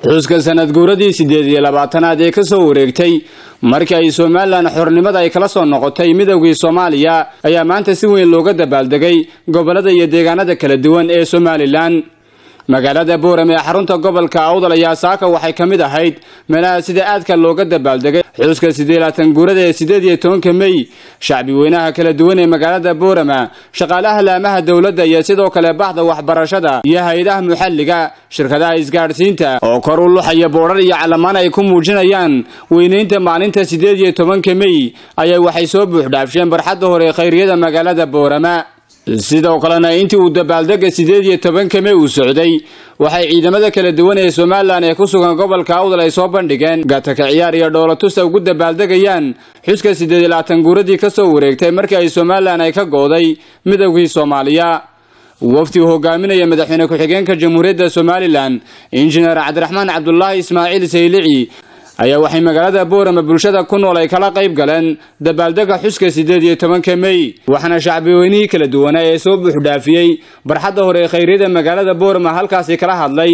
xuska sanad guuradii siddeed iyo labaatanaad ee ka soo wareegtay markii ay somalilan xornimada ay kala soo noqotay midowgii soomaaliya ayaa maanta si weyn looga dabaaldegay gobollada iyo deegaanada kala duwan ee somalilan magaalada boorame ee xarunta gobolka awdal ayaa saaka waxay ka mid ahayd meelaha sida aadka looga dabaaldegay xuska siddeelaatan guurada ee siddeed iyo tobanka mey shacbi weynaha kala duwan ee magaalada boorama shaqaalaha laamaha dowladda iyo sidoo kale baxda waxbarashada iyo hay-adaha muxalliga shirkadaha isgaadhsiinta oo kor u luxaya boodhar iyo calamaan ay ku muujinayaan weynaynta maalinta siddeed iyo tobanka mey ayaa waxay soo buuxdhaafsheen barxadda hore ee khayriyada magaalada boorama sidoo kalena intii uu dabaaldega siddeed iyo tobanka mey uu socday waxay ciidamada kala duwan ee somalilan ee ku sugan gobolka awdal ay soo bandhigeen gataka ciyaar iyo dhoolatusta ugu dabaaldegayaan xuska siddeed iyo labaatan guuradii ka soo wareegtay markii ay somalilan ay ka gooday midowgii soomaaliya wafdi uu hogaaminaya madaxweyne ku-xigeenka jamhuuriyadda somalilan injineer cabdiraxmaan cabdulaahi ismaaciil saylici ayaa waxay magaalada boorama bulshada ku nool ay kala qayb galeen dabaaldega xuska siddeed iyo tobanka mey waxaana shacbiweynihii kala duwanaa ee soo buuxdhaafiyey barxadda hore ee khayryada magaalada boorama halkaasi kala hadlay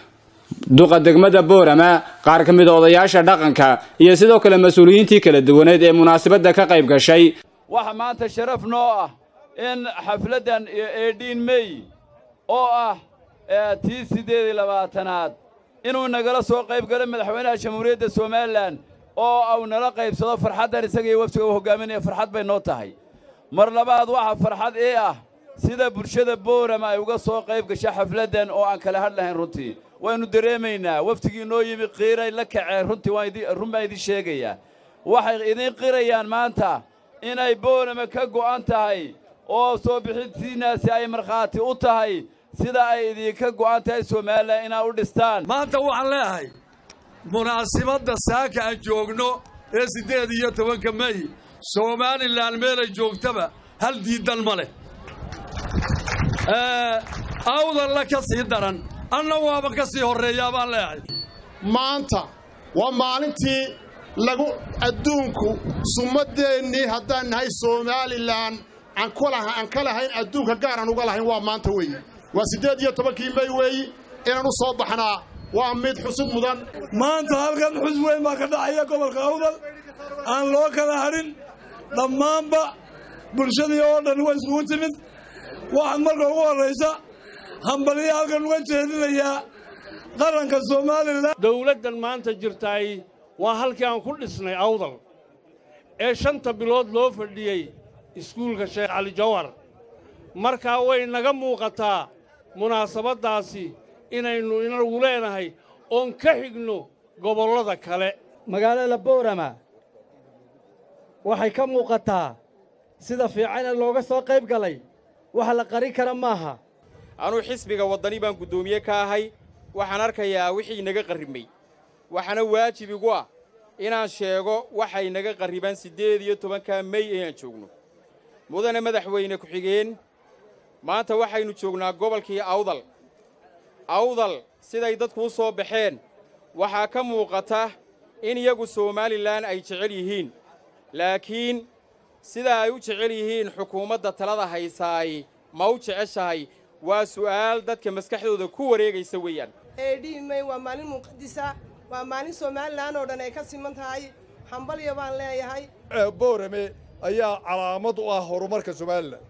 duqa degmada boorama qaar ka mid a odayaasha dhaqanka iyo sidoo kale mas-uuliyiintii kala duwaneed ee munaasabadda ka qayb gashay waxa maanta sharaf noo ah in xafladdan eedhiin mey oo ah tii siddeed iyo labaatanaad inuu nagala soo qayb galo madaxweynaha jamhuuriyadda somalilan oo au nala qaybsado farxaddan isaga iyo waftiga uu hogaaminaya farxad bay noo tahay mar labaad waxa farxad ii ah sida bulshada boorama ay uga soo qayb gasha xafladdan oo aan kala hadh lahayn runtii waynu dareemaynaa waftigii noo yimi qiiray la kaceen runtii run baan idin sheegayaa waxay idiin qirayaan maanta inay boorama ka go'an tahay oo soo bixintiinnaasi ay markhaati u tahay sida ay idinka go'an tahay somalilan inaad u dhistaan maanta waxaan leeyahay munaasibadda saaka aan joogno ee siddeed iyo tobanka mey somalilan meelay joogtaba hal diiddan ma leh awdalla ka sii daran anna waaba ka sii horreeyaa baan leeyahay maanta waa maalintii lagu adduunku summaddeennii haddaan nahay somalilan aan ka lahayn adduunka gaar aan uga lahayn waa maanta weeye waa siddeed iyo tobankii mey weeyi inaan u soo baxnaa waa mid xusub mudan maanta halkan xus weyn baa ka dhacaya gobolka awdal aan loo kala hadhin dhammaanba bulshadii oo dhan way iskugu timid waxaan marka ugu horraysa hambaliya halkan uga jeedinayaa qaranka somalilan dowladdan maanta jirtaay waa halkii aan ku dhisnay awdal ee shanta bilood loo fadhiyey iskuulka sheekh cali jawhar markaa way naga muuqataa munaasabaddaasi inaynu inagu leenahay oon ka xigno gobollada kale magaalada boorama waxay ka muuqataa sida fiican ee looga soo qayb galay waxa la qarin kara maaha anuu xisbiga waddani baan guddoomiye ka ahay waxaan arkayaa wixii naga qarribmay waxaana waajib igu ah inaan sheego waxay naga qarribaan siddeed iyo tobanka mey inaan joogno mudane madaxweyne ku-xigeen maanta waxaynu joognaa gobolkii awdal awdal siday dadku u soo baxeen waxaa ka muuqata in iyagu somalilan ay jecel yihiin laakiin sida ay u jecel yihiin xukuumadda talada haysaay ma u jeceshahay waa su'aal dadka maskaxdooda ku wareegaysa weeyaan eedhiimey waa maalin muqadisa waa maalin somalilan oo dhan ay ka siman tahay hambalya baan leeyahay boorame ayaa calaamad u ah horumarka somalilan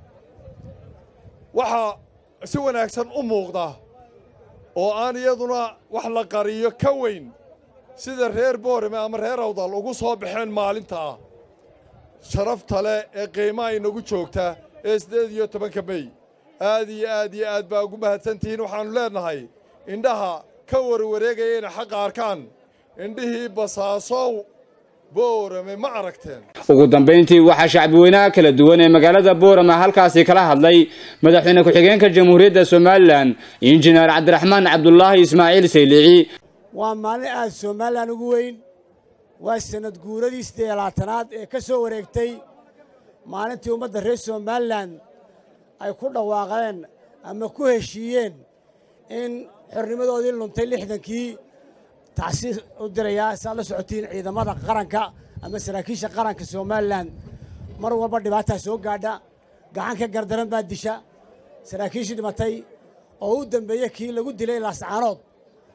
waxaa si wanaagsan u muuqda oo aan iyaduna wax la qariyo ka weyn sida reer boorame ama reer awdal ugu soo baxeen maalinta ah sharafta leh ee qiimaha inagu joogta ee siddeed iyo tobanka mey aad iyo aad iyo aad baa ugu mahadsantihiin waxaannu leennahay indhaha ka warwareegaya inay xaqa arkaan indhihii basaasow boorame ma aragteen ugu dambayntii waxaa shacbiweynaha kala duwan ee magaalada boorama halkaasi kala hadlay madaxweyne ku-xigeenka jamhuuriyadda somalilan injineer cabdiraxmaan cabdulaahi ismaaciil saylici waa maalin aad somalilan ugu weyn waa sanad guuradii siddeed labaatanaad ee ka soo wareegtay maalintii ummadda reer somalilan ay ku dhawaaqeen ama ku heshiiyeen in xornimadoodii luntay lixdankii tacsiis u dirayaa si aad la socotiin ciidamada qaranka ama saraakiisha qaranka somalilan mar walba dhibaataa soo gaadha gacan ka gardaran baa disha saraakiishii dhimatay oo u dambeeye kii lagu dilay laascaanood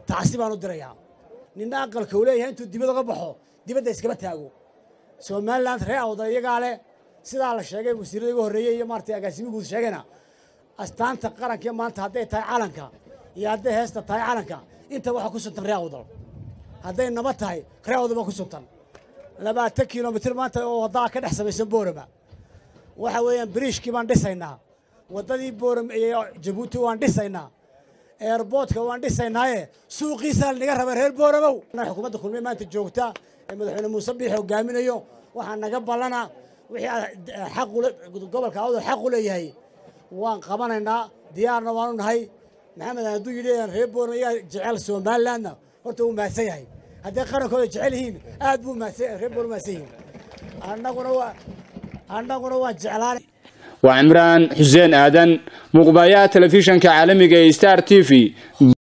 tacsi baan u dirayaa ninna aqalka uu leeyahay intuu dibad uga baxo dibadda iskama taago somaliland ree awdal iyagaa leh sidaa la sheegay wasiirada igu horreeyey iyo maaragtay agaasimi guud sheegayna astaanta qaranka maanta hadday tahay calanka iyo hadday heesta tahay calanka inta waxaa ku suntan ree awdal hadday nabad tahay ree awdal baa ku suntan labaatan kilomitir maanta oo waddaa ka dhex samaysan boorama waxa weeyaan biriishkii baan dhisaynaa waddadii booram iyo jabuuti waan dhisaynaa eerboodka waan dhisaynaaye suuqiisaa lanaga raba reer boораmow xukuumadda kulmiye maanta joogta ee madaxweyne muuse biix hogaaminayo waxaa naga ballana wixii xaqu gobolka awdal xaq u leeyahay waan qabanaynaa diyaarna waanu nahay maxamed hadduu yidhi reer booramo iyaa jecel somalilandna horta wuu mahadsan yahay hadday qarankooda jecel yihiin aad buu mahadsan reer booramo mahadsan yihiin annaguna waa annaguna waan jeclaanay waa cimraan xuseen aadan muqbayaha telefishanka caalamiga ee star t v